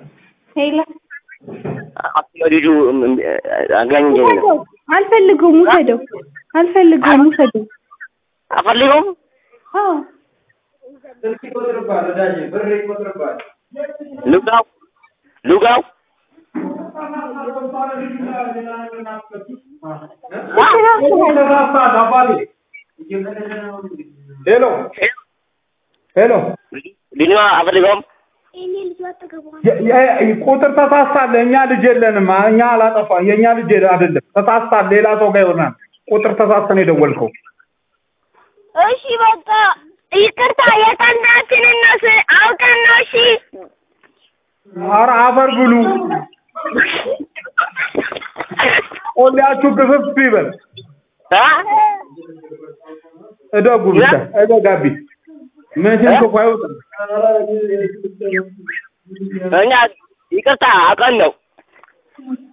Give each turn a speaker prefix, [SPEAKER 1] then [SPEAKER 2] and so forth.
[SPEAKER 1] ሄሎ
[SPEAKER 2] ልጁ አጋኝ
[SPEAKER 1] ውሰደው። አልፈልገውም፣ ውሰደው። አልፈልገውም፣ ውሰደው።
[SPEAKER 2] አፈልገውም
[SPEAKER 1] አዎ
[SPEAKER 2] ልጋው ልጋው
[SPEAKER 3] ሄሎ ሄሎ
[SPEAKER 2] ልጅ አፈልገውም
[SPEAKER 3] የ- የ- ቁጥር ተሳስታል። እኛ ልጅ የለንም። እኛ አላጠፋ የእኛ ልጅ አይደለም። ተሳስታል። ሌላ ሰው ጋር ይሆናል። ቁጥር ተሳስተን የደወልከው
[SPEAKER 4] እሺ በቃ ይቅርታ፣ የቀናችንን ነው ስ- አውቀን ነው። እሺ
[SPEAKER 3] ኧረ አፈር ብሉ። ቆሌያችሁ ግፍፍ ይበል። እደጉ ብቻ እደጋቢ መቼም ክፉ አይወጣም።
[SPEAKER 2] እኛ ይቅርታ አውቀን ነው